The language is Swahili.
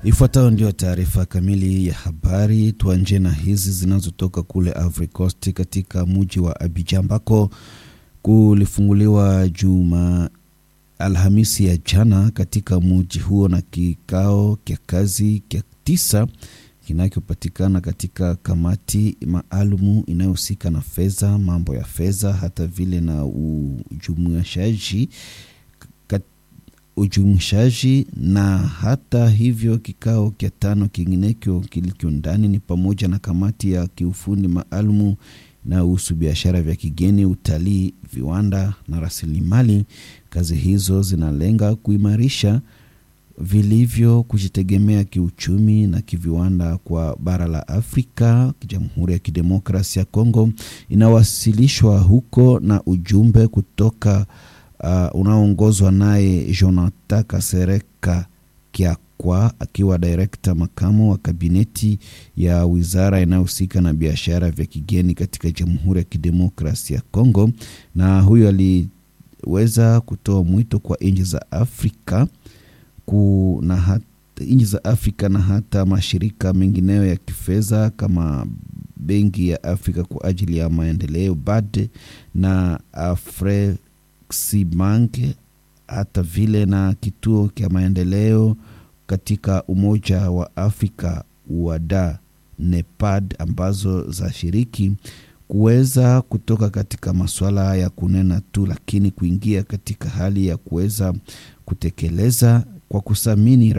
Ifuatayo ndio taarifa kamili ya habari. Tuanje na hizi zinazotoka kule Ivory Coast, katika mji wa Abidjan ambako kulifunguliwa juma Alhamisi ya jana katika mji huo na kikao kya kazi kya tisa kinachopatikana katika kamati maalumu inayohusika na fedha, mambo ya fedha, hata vile na ujumuishaji ujumuishaji na hata hivyo, kikao kya tano kinginekyo kilicho ndani ni pamoja na kamati ya kiufundi maalumu inayohusu biashara vya kigeni, utalii, viwanda na rasilimali. Kazi hizo zinalenga kuimarisha vilivyo kujitegemea kiuchumi na kiviwanda kwa bara la Afrika. Jamhuri ya Kidemokrasia ya Kongo inawasilishwa huko na ujumbe kutoka uh, unaoongozwa naye Jonathan Kasereka Kyakwa akiwa direkta makamu wa kabineti ya wizara inayohusika na biashara vya kigeni katika Jamhuri ya Kidemokrasia ya Kongo, na huyo aliweza kutoa mwito kwa nchi za Afrika kuna hata nchi za Afrika na hata mashirika mengineyo ya kifedha kama Benki ya Afrika kwa ajili ya Maendeleo BAD na Afreximbank hata vile na kituo cha maendeleo katika Umoja wa Afrika UADA NEPAD ambazo za shiriki kuweza kutoka katika masuala ya kunena tu, lakini kuingia katika hali ya kuweza kutekeleza kwa kusamini